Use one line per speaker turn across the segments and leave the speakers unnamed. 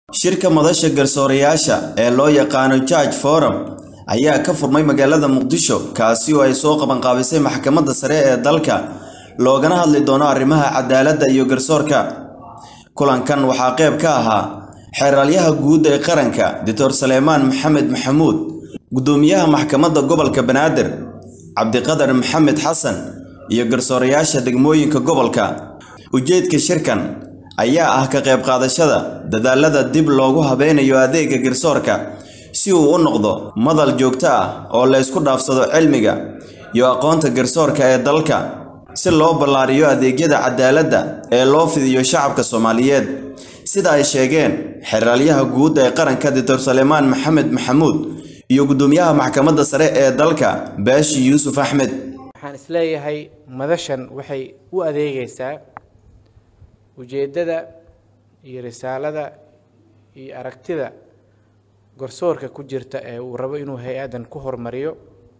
shirka madasha garsoorayaasha ee loo yaqaano Judge Forum ayaa ka furmay magaalada Muqdisho kaasi oo ay soo qaban qaabisay maxkamadda sare ee dalka loogana hadli doono arrimaha cadaaladda iyo garsoorka kulankan waxaa qayb ka ahaa xeeralyaha guud ee qaranka Dr. Saleemaan Maxamed Maxamuud gudoomiyaha maxkamadda gobolka Banaadir Cabdiqadar Maxamed Xasan iyo garsoorayaasha degmooyinka gobolka ujeedka shirkan ayaa ah ka qayb qaadashada dadaalada dib loogu habeynayo adeega garsoorka si uu u noqdo madal joogto ah oo la isku dhaafsado cilmiga iyo aqoonta garsoorka ee dalka si loo ballaariyo adeegyada cadaaladda ee loo fidiyo shacabka Soomaaliyeed sida ay sheegeen xeraalyaha guud ee qaranka Dr. Saleemaan Maxamed Maxamuud iyo gudoomiyaha maxkamadda sare ee dalka Baashi Yuusuf Axmed
waxaan isleeyahay madashan waxay u adeegaysaa ujeeddada iyo risaalada iyo aragtida garsoorka ku jirta ee uu rabo inuu hay-addan ku horumariyo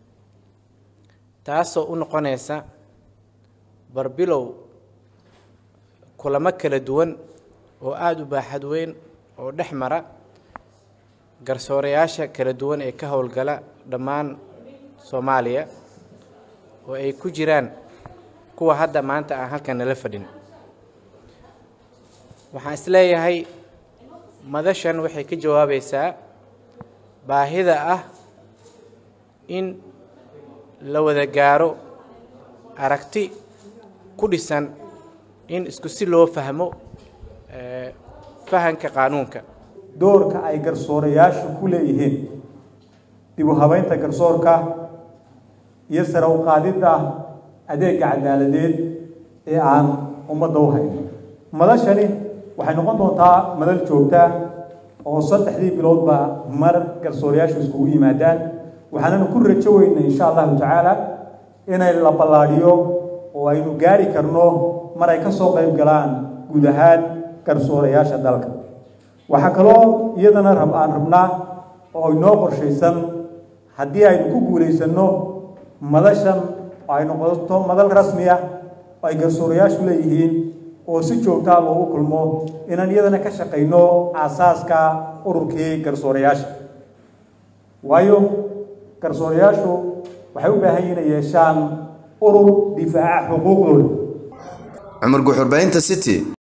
taasoo u noqonaysa barbilow kulamo kala duwan oo aada u baaxad weyn oo dhex mara garsoorayaasha kala duwan ee ka howlgala dhammaan soomaaliya oo ay ku jiraan kuwa hadda maanta aan halkan nala fadhin waxaan isleeyahay madashan waxay ka jawaabaysaa baahida ah in la wada gaaro aragti ku dhisan in isku si loo fahmo fahanka qaanuunka
doorka ay garsoorayaashu ku leeyihiin dib u habeynta garsoorka iyo sare u qaadidda adeega cadaaladeed ee aan ummadda u hayn madashani waxay noqon doontaa madal joogta oo saddexdii biloodba mar garsoorayaashu iskugu yimaadaan waxaananu ku rajo weynay insha allahu tacaala inay la ballaadhiyo oo aynu gaari karno mar ay ka soo qayb galaan guud ahaan garsoorayaasha dalka waxaa kaloo iyadana rab aan rabnaa oo inoo qorshaysan haddii aynu ku guulaysanno madashan oo ay noqoto madal rasmi ah oo ay garsoorayaashu leeyihiin oo si joogtaa loogu kulmo inaan iyadana ka shaqayno aasaaska ururkii garsoorayaasha waayo garsoorayaashu waxay u baahan yihin inay yeeshaan urur difaaca xuquuqdooda
cumar guxurbaynta city